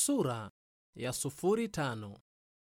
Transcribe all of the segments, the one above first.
Sura ya sufuri tano.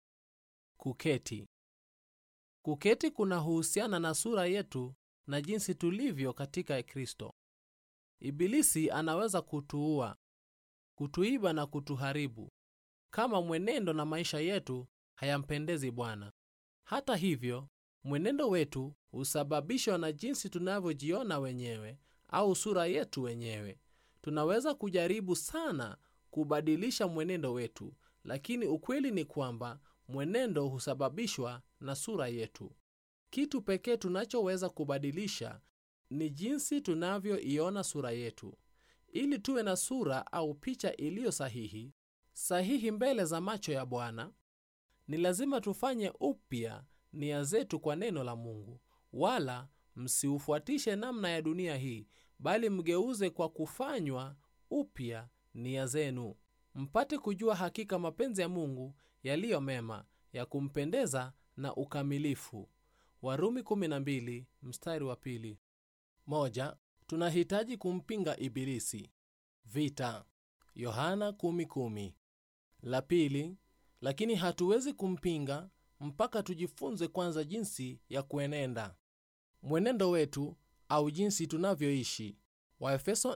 Kuketi. Kuketi kunahusiana na sura yetu na jinsi tulivyo katika Kristo. Ibilisi anaweza kutuua, kutuiba na kutuharibu kama mwenendo na maisha yetu hayampendezi Bwana. Hata hivyo, mwenendo wetu husababishwa na jinsi tunavyojiona wenyewe au sura yetu wenyewe. Tunaweza kujaribu sana kubadilisha mwenendo wetu, lakini ukweli ni kwamba mwenendo husababishwa na sura yetu. Kitu pekee tunachoweza kubadilisha ni jinsi tunavyoiona sura yetu. Ili tuwe na sura au picha iliyo sahihi, sahihi mbele za macho ya Bwana, ni lazima tufanye upya nia zetu kwa neno la Mungu. Wala msiufuatishe namna ya dunia hii, bali mgeuze kwa kufanywa upya nia zenu, mpate kujua hakika mapenzi ya Mungu yaliyo mema, ya kumpendeza na ukamilifu. Warumi 12 mstari wa pili. Moja, tunahitaji kumpinga Ibilisi. Vita. Yohana 10:10. La pili, lakini hatuwezi kumpinga mpaka tujifunze kwanza jinsi ya kuenenda mwenendo wetu au jinsi tunavyoishi. Waefeso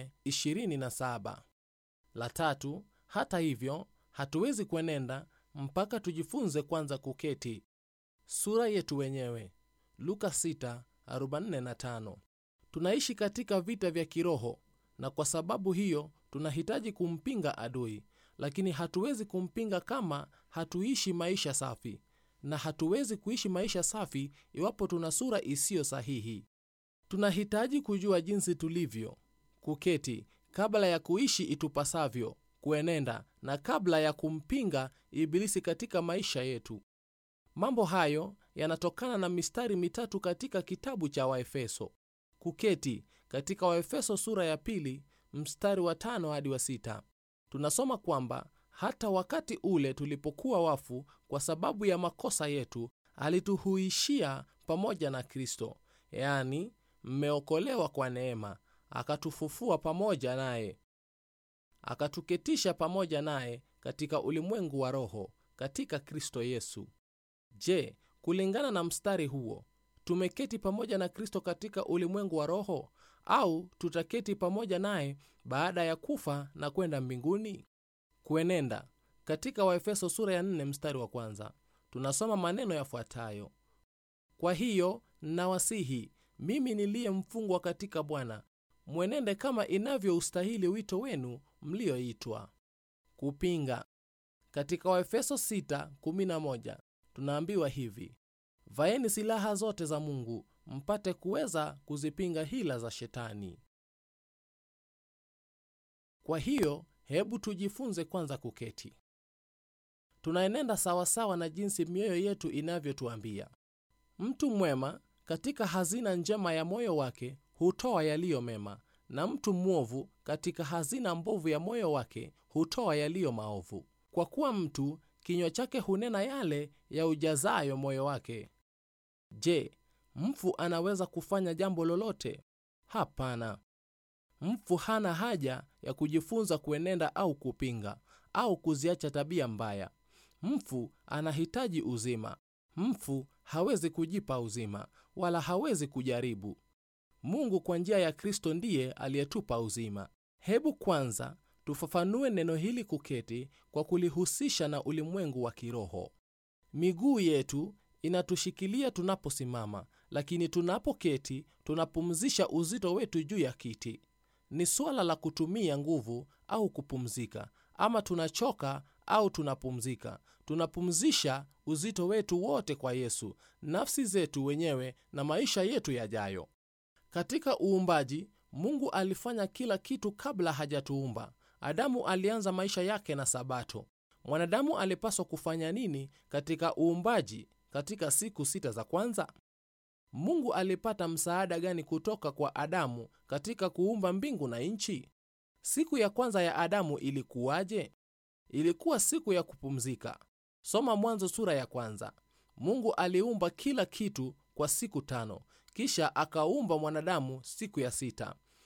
4:27. La tatu, hata hivyo, hatuwezi kuenenda mpaka tujifunze kwanza kuketi sura yetu wenyewe. Luka 6:45. Tunaishi katika vita vya kiroho, na kwa sababu hiyo tunahitaji kumpinga adui, lakini hatuwezi kumpinga kama hatuishi maisha safi, na hatuwezi kuishi maisha safi iwapo tuna sura isiyo sahihi. Tunahitaji kujua jinsi tulivyo kuketi kabla ya kuishi itupasavyo kuenenda, na kabla ya kumpinga Ibilisi katika maisha yetu. Mambo hayo yanatokana na mistari mitatu katika kitabu cha Waefeso. Kuketi katika Waefeso sura ya pili mstari wa tano hadi wa sita tunasoma kwamba hata wakati ule tulipokuwa wafu kwa sababu ya makosa yetu, alituhuishia pamoja na Kristo, yaani mmeokolewa kwa neema, akatufufua pamoja naye, akatuketisha pamoja naye katika ulimwengu wa roho katika Kristo Yesu. Je, kulingana na mstari huo tumeketi pamoja na Kristo katika ulimwengu wa roho au tutaketi pamoja naye baada ya kufa na kwenda mbinguni? Kuenenda katika Waefeso sura ya 4 mstari wa kwanza tunasoma maneno yafuatayo: kwa hiyo nawasihi mimi niliye mfungwa katika Bwana, mwenende kama inavyoustahili wito wenu mlioitwa. Kupinga katika Waefeso 6:11 tunaambiwa hivi: vaeni silaha zote za Mungu mpate kuweza kuzipinga hila za Shetani. Kwa hiyo hebu tujifunze kwanza kuketi. Tunaenenda sawasawa na jinsi mioyo yetu inavyotuambia. Mtu mwema katika hazina njema ya moyo wake hutoa yaliyo mema, na mtu mwovu katika hazina mbovu ya moyo wake hutoa yaliyo maovu. Kwa kuwa mtu kinywa chake hunena yale ya ujazayo moyo wake. Je, mfu anaweza kufanya jambo lolote? Hapana. Mfu hana haja ya kujifunza kuenenda au kupinga au kuziacha tabia mbaya. Mfu anahitaji uzima. Mfu hawezi kujipa uzima, wala hawezi kujaribu. Mungu kwa njia ya Kristo ndiye aliyetupa uzima. Hebu kwanza tufafanue neno hili kuketi kwa kulihusisha na ulimwengu wa kiroho. Miguu yetu inatushikilia tunaposimama, lakini tunapoketi tunapumzisha uzito wetu juu ya kiti. Ni suala la kutumia nguvu au kupumzika, ama tunachoka au tunapumzika. Tunapumzisha uzito wetu wote kwa Yesu, nafsi zetu wenyewe na maisha yetu yajayo. Katika uumbaji, Mungu alifanya kila kitu kabla hajatuumba. Adamu alianza maisha yake na Sabato. Mwanadamu alipaswa kufanya nini katika uumbaji katika siku sita za kwanza? Mungu alipata msaada gani kutoka kwa Adamu katika kuumba mbingu na nchi? Siku ya kwanza ya Adamu ilikuwaje? Ilikuwa siku ya kupumzika. Soma Mwanzo sura ya kwanza. Mungu aliumba kila kitu kwa siku tano, kisha akaumba mwanadamu siku ya sita.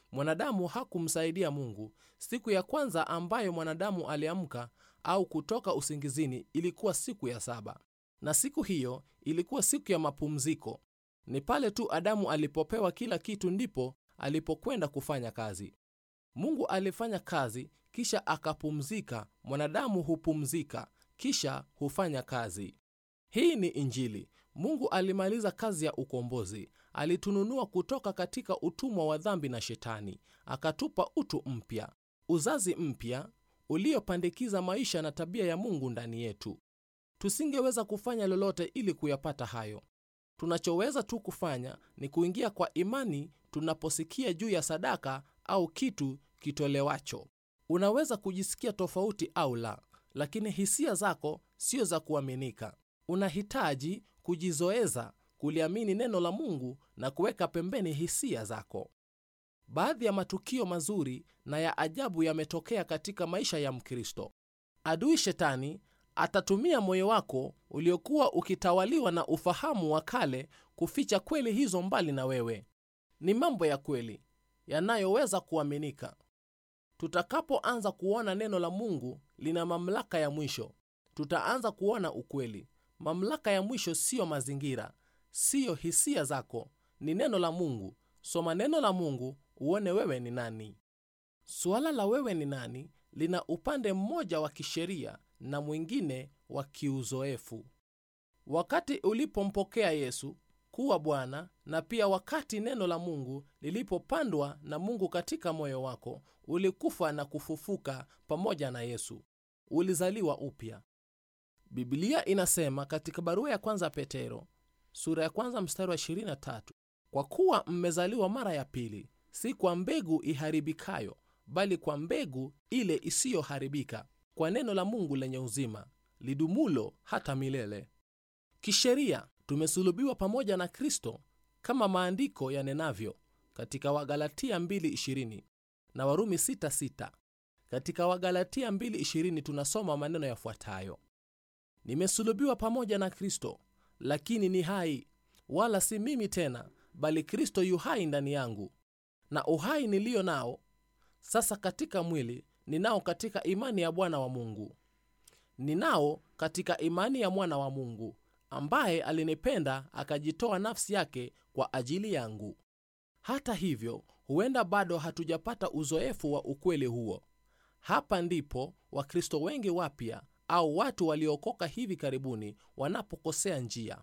mwanadamu hakumsaidia mungu siku ya kwanza ambayo mwanadamu aliamka au kutoka usingizini ilikuwa siku ya saba na siku hiyo ilikuwa siku ya mapumziko ni pale tu adamu alipopewa kila kitu ndipo alipokwenda kufanya kazi mungu alifanya kazi kisha akapumzika mwanadamu hupumzika kisha hufanya kazi hii ni injili mungu alimaliza kazi ya ukombozi alitununua kutoka katika utumwa wa dhambi na shetani akatupa utu mpya uzazi mpya uliopandikiza maisha na tabia ya mungu ndani yetu tusingeweza kufanya lolote ili kuyapata hayo tunachoweza tu kufanya ni kuingia kwa imani tunaposikia juu ya sadaka au kitu kitolewacho unaweza kujisikia tofauti au la lakini hisia zako sio za kuaminika unahitaji kujizoeza kuliamini neno la mungu na kuweka pembeni hisia zako baadhi ya matukio mazuri na ya ajabu yametokea katika maisha ya mkristo adui shetani atatumia moyo wako uliokuwa ukitawaliwa na ufahamu wa kale kuficha kweli hizo mbali na wewe ni mambo ya kweli yanayoweza kuaminika tutakapoanza kuona neno la mungu lina mamlaka ya mwisho tutaanza kuona ukweli mamlaka ya mwisho siyo mazingira siyo hisia zako ni neno la mungu soma neno la mungu uone wewe ni nani suala la wewe ni nani lina upande mmoja wa kisheria na mwingine wa kiuzoefu wakati ulipompokea yesu kuwa bwana na pia wakati neno la mungu lilipopandwa na mungu katika moyo wako ulikufa na kufufuka pamoja na yesu ulizaliwa upya biblia inasema katika barua ya kwanza petero sura ya kwanza mstari wa 23 kwa kuwa mmezaliwa mara ya pili si kwa mbegu iharibikayo bali kwa mbegu ile isiyoharibika kwa neno la mungu lenye uzima lidumulo hata milele kisheria tumesulubiwa pamoja na kristo kama maandiko yanenavyo katika wagalatia 220 na warumi 66 katika wagalatia 220 tunasoma maneno yafuatayo nimesulubiwa pamoja na kristo lakini ni hai wala si mimi tena bali kristo yu hai ndani yangu na uhai niliyo nao sasa katika mwili ninao katika imani ya bwana wa mungu ninao katika imani ya mwana wa mungu ambaye alinipenda akajitoa nafsi yake kwa ajili yangu hata hivyo huenda bado hatujapata uzoefu wa ukweli huo hapa ndipo wakristo wengi wapya au watu waliookoka hivi karibuni wanapokosea njia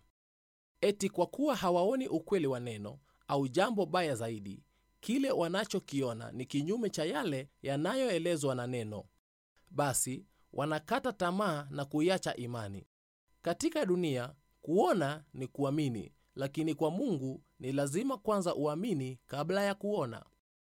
eti kwa kuwa hawaoni ukweli wa neno au jambo baya zaidi kile wanachokiona ni kinyume cha yale yanayoelezwa na neno basi wanakata tamaa na kuiacha imani katika dunia kuona ni kuamini lakini kwa mungu ni lazima kwanza uamini kabla ya kuona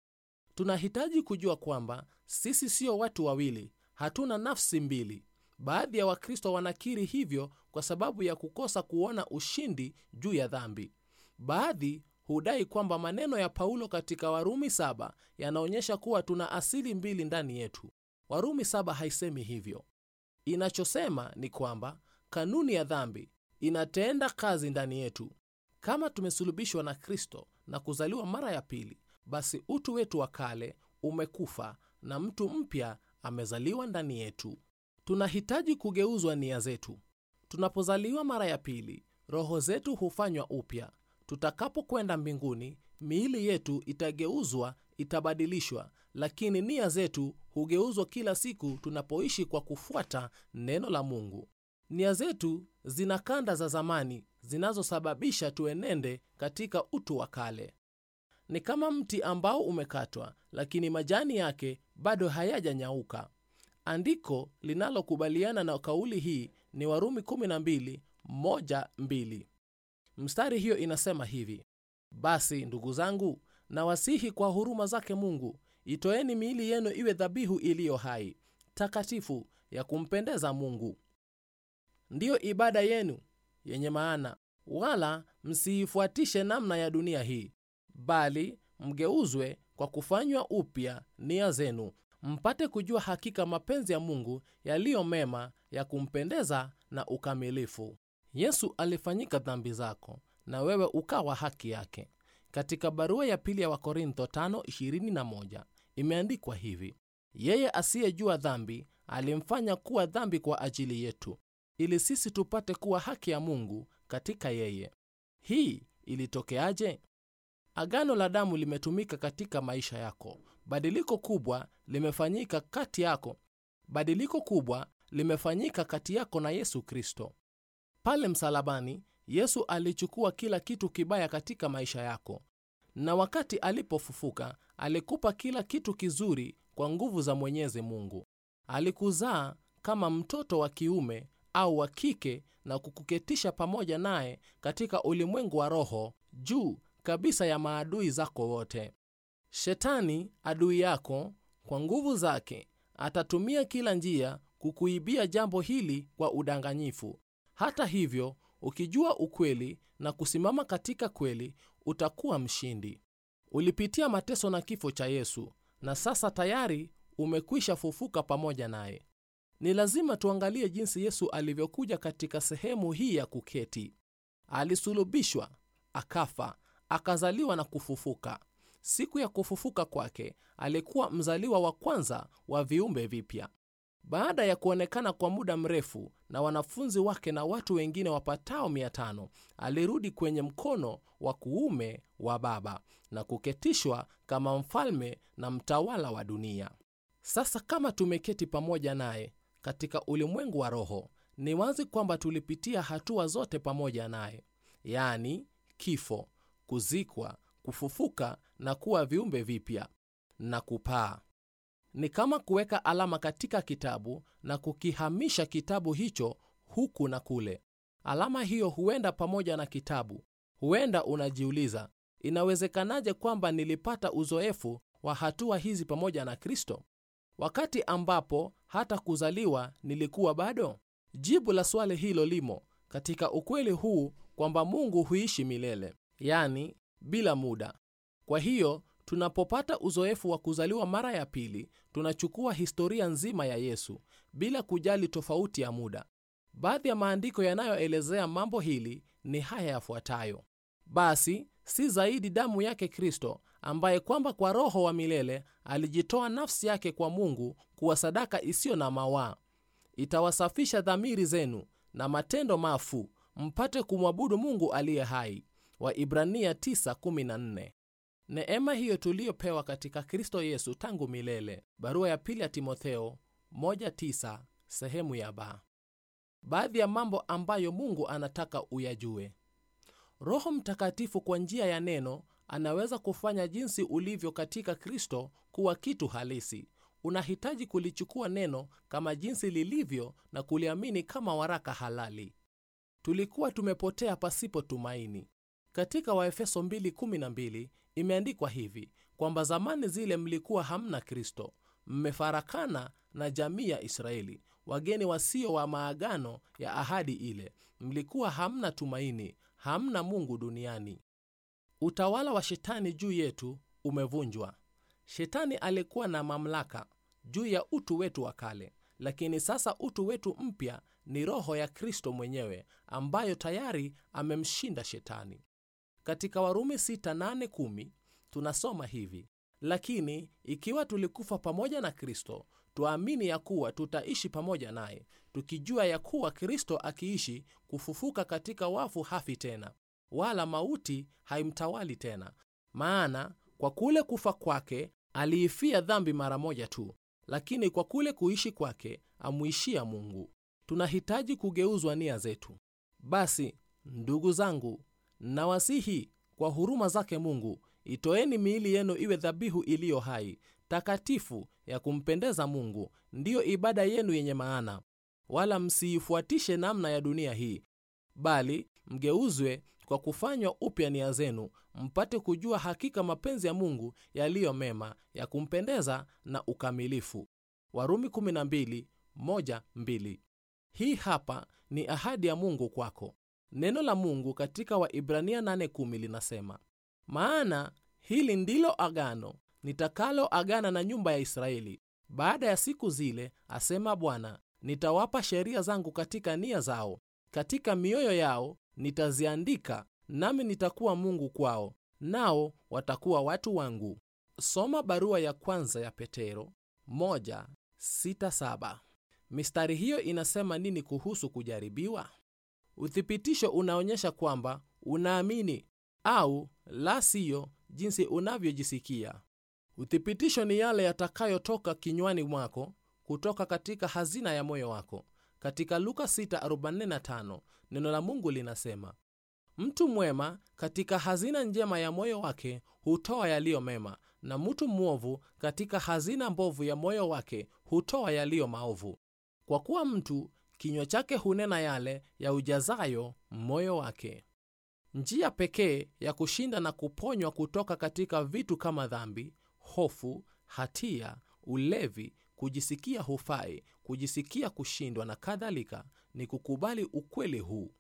tunahitaji kujua kwamba sisi sio watu wawili hatuna nafsi mbili baadhi ya wakristo wanakiri hivyo kwa sababu ya kukosa kuona ushindi juu ya dhambi baadhi hudai kwamba maneno ya paulo katika warumi saba yanaonyesha kuwa tuna asili mbili ndani yetu warumi saba haisemi hivyo inachosema ni kwamba kanuni ya dhambi inatenda kazi ndani yetu kama tumesulubishwa na kristo na kuzaliwa mara ya pili basi utu wetu wa kale umekufa na mtu mpya amezaliwa ndani yetu tunahitaji kugeuzwa nia zetu tunapozaliwa mara ya pili roho zetu hufanywa upya tutakapokwenda mbinguni miili yetu itageuzwa itabadilishwa lakini nia zetu hugeuzwa kila siku tunapoishi kwa kufuata neno la mungu nia zetu zina kanda za zamani zinazosababisha tuenende katika utu wa kale ni kama mti ambao umekatwa lakini majani yake bado hayajanyauka andiko linalokubaliana na kauli hii ni warumi 12 1 2 mstari hiyo inasema hivi basi ndugu zangu nawasihi kwa huruma zake mungu itoeni miili yenu iwe dhabihu iliyo hai takatifu ya kumpendeza mungu ndiyo ibada yenu yenye maana wala msiifuatishe namna ya dunia hii bali mgeuzwe kwa kufanywa upya nia zenu mpate kujua hakika mapenzi ya mungu yaliyo mema ya kumpendeza na ukamilifu yesu alifanyika dhambi zako na wewe ukawa haki yake katika barua ya pili ya wakorintho 5:21 imeandikwa hivi yeye asiyejua dhambi alimfanya kuwa dhambi kwa ajili yetu ili sisi tupate kuwa haki ya mungu katika yeye hii ilitokeaje agano la damu limetumika katika maisha yako badiliko kubwa limefanyika kati yako badiliko kubwa limefanyika kati yako na yesu kristo pale msalabani yesu alichukua kila kitu kibaya katika maisha yako na wakati alipofufuka alikupa kila kitu kizuri kwa nguvu za mwenyezi mungu alikuzaa kama mtoto wa kiume au wa kike na kukuketisha pamoja naye katika ulimwengu wa roho juu kabisa ya maadui zako wote shetani adui yako kwa nguvu zake atatumia kila njia kukuibia jambo hili kwa udanganyifu hata hivyo ukijua ukweli na kusimama katika kweli utakuwa mshindi ulipitia mateso na kifo cha yesu na sasa tayari umekwisha fufuka pamoja naye ni lazima tuangalie jinsi yesu alivyokuja katika sehemu hii ya kuketi alisulubishwa akafa akazaliwa na kufufuka siku ya kufufuka kwake alikuwa mzaliwa wa kwanza wa viumbe vipya baada ya kuonekana kwa muda mrefu na wanafunzi wake na watu wengine wapatao 500 alirudi kwenye mkono wa kuume wa baba na kuketishwa kama mfalme na mtawala wa dunia sasa kama tumeketi pamoja naye katika ulimwengu wa roho ni wazi kwamba tulipitia hatua zote pamoja naye yaani kifo kuzikwa kufufuka na kuwa viumbe vipya na kupaa ni kama kuweka alama katika kitabu na kukihamisha kitabu hicho huku na kule alama hiyo huenda pamoja na kitabu huenda unajiuliza inawezekanaje kwamba nilipata uzoefu wa hatua hizi pamoja na kristo wakati ambapo hata kuzaliwa nilikuwa bado jibu la swali hilo limo katika ukweli huu kwamba mungu huishi milele yani bila muda kwa hiyo tunapopata uzoefu wa kuzaliwa mara ya pili tunachukua historia nzima ya yesu bila kujali tofauti ya muda baadhi ya maandiko yanayoelezea mambo hili ni haya yafuatayo basi si zaidi damu yake kristo ambaye kwamba kwa roho wa milele alijitoa nafsi yake kwa mungu kuwa sadaka isiyo na mawaa itawasafisha dhamiri zenu na matendo mafu mpate kumwabudu mungu aliye hai waibrania 9:14 neema hiyo tuliyopewa katika kristo yesu tangu milele barua ya pili ya timotheo 1:9 sehemu ya ba baadhi ya mambo ambayo mungu anataka uyajue roho mtakatifu kwa njia ya neno anaweza kufanya jinsi ulivyo katika kristo kuwa kitu halisi unahitaji kulichukua neno kama jinsi lilivyo na kuliamini kama waraka halali tulikuwa tumepotea pasipo tumaini katika waefeso 2:12 imeandikwa hivi kwamba zamani zile mlikuwa hamna kristo mmefarakana na jamii ya israeli wageni wasio wa maagano ya ahadi ile mlikuwa hamna tumaini hamna mungu duniani utawala wa shetani juu yetu umevunjwa shetani alikuwa na mamlaka juu ya utu wetu wa kale lakini sasa utu wetu mpya ni roho ya kristo mwenyewe ambayo tayari amemshinda shetani katika warumi 6:8-10 tunasoma hivi lakini ikiwa tulikufa pamoja na kristo twaamini ya kuwa tutaishi pamoja naye tukijua ya kuwa kristo akiishi kufufuka katika wafu hafi tena wala mauti haimtawali tena maana kwa kule kufa kwake aliifia dhambi mara moja tu lakini kwa kule kuishi kwake amwishia mungu tunahitaji kugeuzwa nia zetu basi ndugu zangu nawasihi kwa huruma zake mungu itoeni miili yenu iwe dhabihu iliyo hai takatifu ya kumpendeza mungu ndiyo ibada yenu yenye maana wala msiifuatishe namna ya dunia hii bali mgeuzwe kwa kufanywa upya nia zenu mpate kujua hakika mapenzi ya mungu yaliyo mema ya kumpendeza na ukamilifu warumi 12, 1, 2. hii hapa ni ahadi ya mungu kwako neno la mungu katika waibrania 8:10 linasema maana hili ndilo agano nitakalo agana na nyumba ya israeli baada ya siku zile asema bwana nitawapa sheria zangu katika nia zao katika mioyo yao nitaziandika nami nitakuwa mungu kwao nao watakuwa watu wangu. Soma barua ya kwanza ya Petero 1:6-7. Mistari hiyo inasema nini kuhusu kujaribiwa? Uthibitisho unaonyesha kwamba unaamini au la siyo jinsi unavyojisikia. Uthibitisho ni yale yatakayotoka kinywani mwako kutoka katika hazina ya moyo wako. Katika Luka 6:45 neno la Mungu linasema, mtu mwema katika hazina njema ya moyo wake hutoa yaliyo mema, na mtu mwovu katika hazina mbovu ya moyo wake hutoa yaliyo maovu. Kwa kuwa mtu kinywa chake hunena yale ya ujazayo moyo wake. Njia pekee ya kushinda na kuponywa kutoka katika vitu kama dhambi, hofu, hatia, ulevi, kujisikia hufai, kujisikia kushindwa na kadhalika, ni kukubali ukweli huu.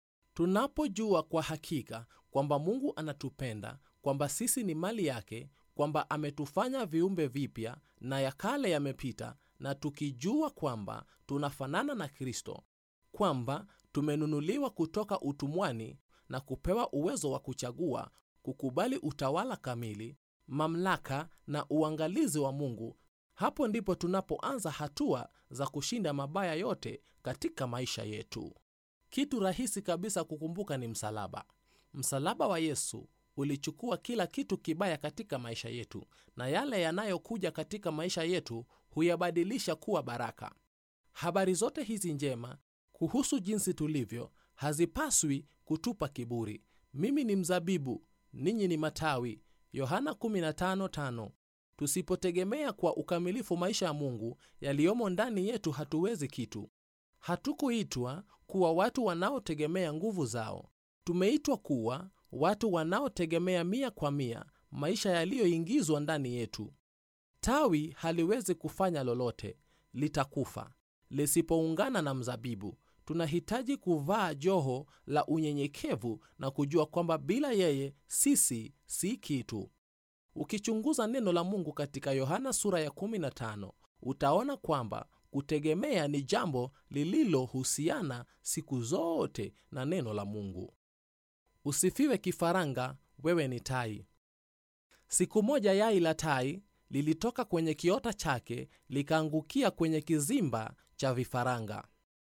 Tunapojua kwa hakika kwamba Mungu anatupenda, kwamba sisi ni mali yake, kwamba ametufanya viumbe vipya na ya kale yamepita, na tukijua kwamba tunafanana na Kristo, kwamba tumenunuliwa kutoka utumwani na kupewa uwezo wa kuchagua, kukubali utawala kamili, mamlaka na uangalizi wa Mungu, hapo ndipo tunapoanza hatua za kushinda mabaya yote katika maisha yetu. Kitu rahisi kabisa kukumbuka ni msalaba. Msalaba wa Yesu ulichukua kila kitu kibaya katika maisha yetu, na yale yanayokuja katika maisha yetu huyabadilisha kuwa baraka. Habari zote hizi njema kuhusu jinsi tulivyo hazipaswi kutupa kiburi. Mimi ni mzabibu, ninyi ni matawi. Yohana 15:5. Tusipotegemea kwa ukamilifu maisha ya Mungu yaliyomo ndani yetu, hatuwezi kitu. Hatukuitwa kuwa watu wanaotegemea nguvu zao. Tumeitwa kuwa watu wanaotegemea mia kwa mia maisha yaliyoingizwa ndani yetu. Tawi haliwezi kufanya lolote, litakufa lisipoungana na mzabibu. Tunahitaji kuvaa joho la unyenyekevu na kujua kwamba bila yeye sisi si kitu. Ukichunguza neno la Mungu katika Yohana sura ya 15 utaona kwamba kutegemea ni jambo lililohusiana siku zote na neno la Mungu. Usifiwe kifaranga, wewe ni tai. Siku moja yai la tai lilitoka kwenye kiota chake likaangukia kwenye kizimba cha vifaranga.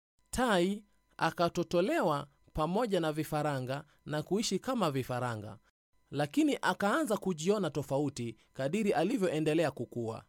Tai akatotolewa pamoja na vifaranga na kuishi kama vifaranga, lakini akaanza kujiona tofauti kadiri alivyoendelea kukua.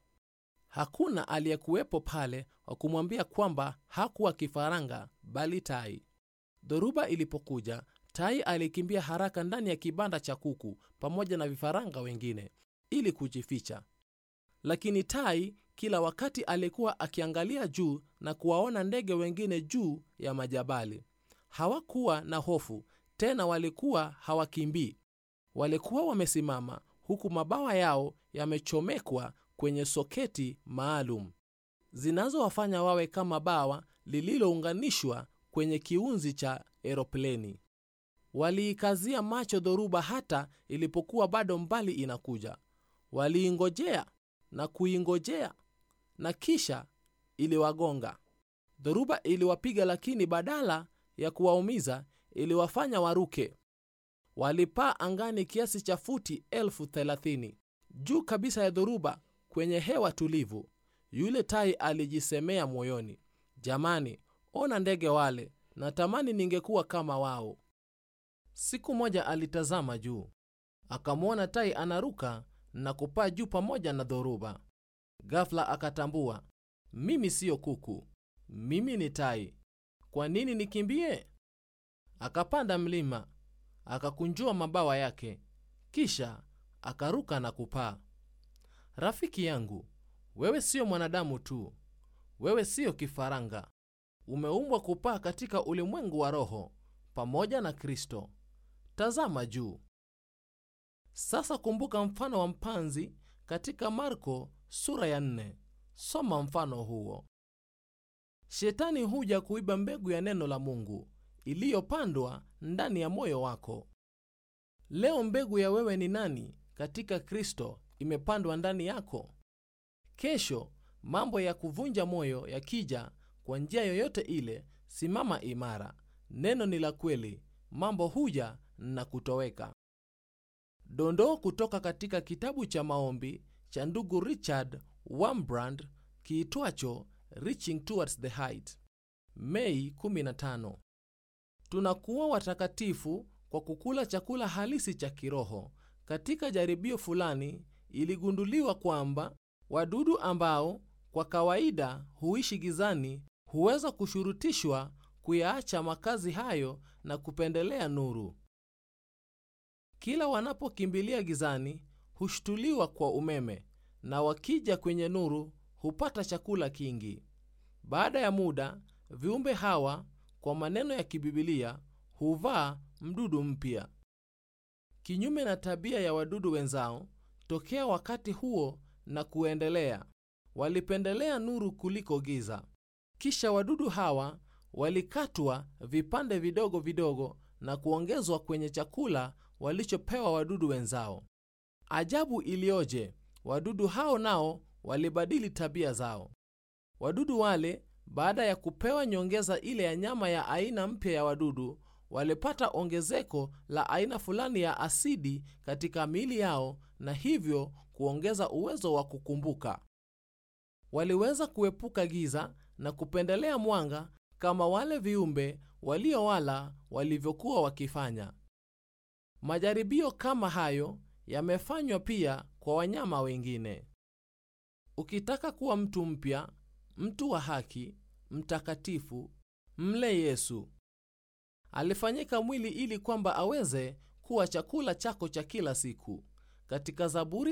Hakuna aliyekuwepo pale wa kumwambia kwamba hakuwa kifaranga bali tai. Dhoruba ilipokuja, tai alikimbia haraka ndani ya kibanda cha kuku pamoja na vifaranga wengine ili kujificha. Lakini tai kila wakati alikuwa akiangalia juu na kuwaona ndege wengine juu ya majabali. Hawakuwa na hofu tena, walikuwa hawakimbii. Walikuwa wamesimama huku mabawa yao yamechomekwa kwenye soketi maalum zinazowafanya wawe kama bawa lililounganishwa kwenye kiunzi cha eropleni. Waliikazia macho dhoruba hata ilipokuwa bado mbali inakuja. Waliingojea na kuingojea, na kisha iliwagonga. Dhoruba iliwapiga, lakini badala ya kuwaumiza iliwafanya waruke. Walipaa angani kiasi cha futi elfu thelathini juu kabisa ya dhoruba, kwenye hewa tulivu. Yule tai alijisemea moyoni, jamani, ona ndege wale, natamani ningekuwa kama wao. Siku moja alitazama juu, akamwona tai anaruka na kupaa juu pamoja na dhoruba. Ghafla akatambua, mimi siyo kuku, mimi ni tai. Kwa nini nikimbie? Akapanda mlima, akakunjua mabawa yake, kisha akaruka na kupaa. Rafiki yangu, wewe siyo mwanadamu tu, wewe siyo kifaranga. Umeumbwa kupaa katika ulimwengu wa roho pamoja na Kristo. Tazama juu. Sasa kumbuka mfano wa mpanzi katika Marko sura ya nne. Soma mfano huo. Shetani huja kuiba mbegu ya neno la Mungu iliyopandwa ndani ya moyo wako. Leo mbegu ya wewe ni nani katika Kristo imepandwa ndani yako. Kesho mambo ya kuvunja moyo yakija kwa njia yoyote ile, simama imara. Neno ni la kweli, mambo huja na kutoweka. dondoo kutoka katika kitabu cha maombi cha ndugu richard wambrand kiitwacho reaching towards the height mei 15 tunakuwa watakatifu kwa kukula chakula halisi cha kiroho katika jaribio fulani iligunduliwa kwamba wadudu ambao kwa kawaida huishi gizani huweza kushurutishwa kuyaacha makazi hayo na kupendelea nuru kila wanapokimbilia gizani hushtuliwa kwa umeme na wakija kwenye nuru hupata chakula kingi baada ya muda viumbe hawa kwa maneno ya kibibilia huvaa mdudu mpya kinyume na tabia ya wadudu wenzao tokea wakati huo na kuendelea walipendelea nuru kuliko giza kisha wadudu hawa walikatwa vipande vidogo vidogo na kuongezwa kwenye chakula walichopewa wadudu wenzao ajabu iliyoje wadudu hao nao walibadili tabia zao wadudu wale baada ya kupewa nyongeza ile ya nyama ya aina mpya ya wadudu walipata ongezeko la aina fulani ya asidi katika miili yao na hivyo kuongeza uwezo wa kukumbuka waliweza kuepuka giza na kupendelea mwanga kama wale viumbe waliowala walivyokuwa wakifanya majaribio kama hayo yamefanywa pia kwa wanyama wengine ukitaka kuwa mtu mpya mtu wa haki mtakatifu mle yesu alifanyika mwili ili kwamba aweze kuwa chakula chako cha kila siku katika zaburi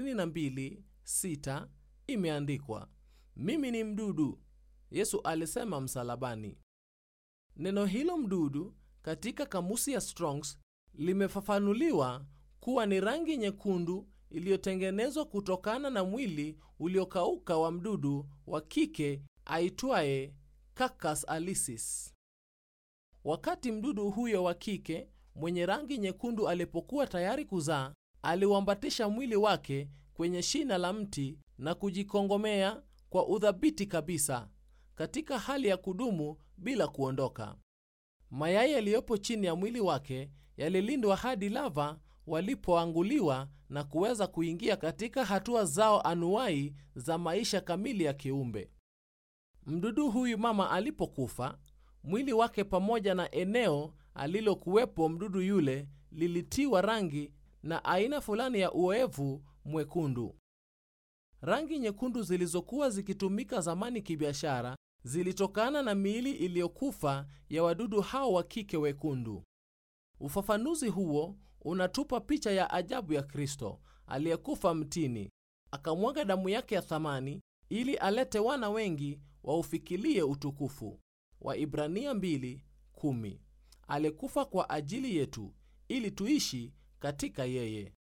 22:6 imeandikwa mimi ni mdudu yesu alisema msalabani neno hilo mdudu katika kamusi ya strongs limefafanuliwa kuwa ni rangi nyekundu iliyotengenezwa kutokana na mwili uliokauka wa mdudu wa kike aitwaye Cacus alicis. Wakati mdudu huyo wa kike mwenye rangi nyekundu alipokuwa tayari kuzaa, aliuambatisha mwili wake kwenye shina la mti na kujikongomea kwa udhabiti kabisa katika hali ya kudumu bila kuondoka. Mayai yaliyopo chini ya mwili wake yalilindwa hadi lava walipoanguliwa na kuweza kuingia katika hatua zao anuwai za maisha kamili ya kiumbe. Mdudu huyu mama alipokufa, mwili wake pamoja na eneo alilokuwepo mdudu yule lilitiwa rangi na aina fulani ya uoevu mwekundu. Rangi nyekundu zilizokuwa zikitumika zamani kibiashara zilitokana na miili iliyokufa ya wadudu hao wa kike wekundu. Ufafanuzi huo unatupa picha ya ajabu ya Kristo aliyekufa mtini, akamwaga damu yake ya thamani ili alete wana wengi waufikilie utukufu. Waibrania 2:10. Alikufa kwa ajili yetu ili tuishi katika yeye.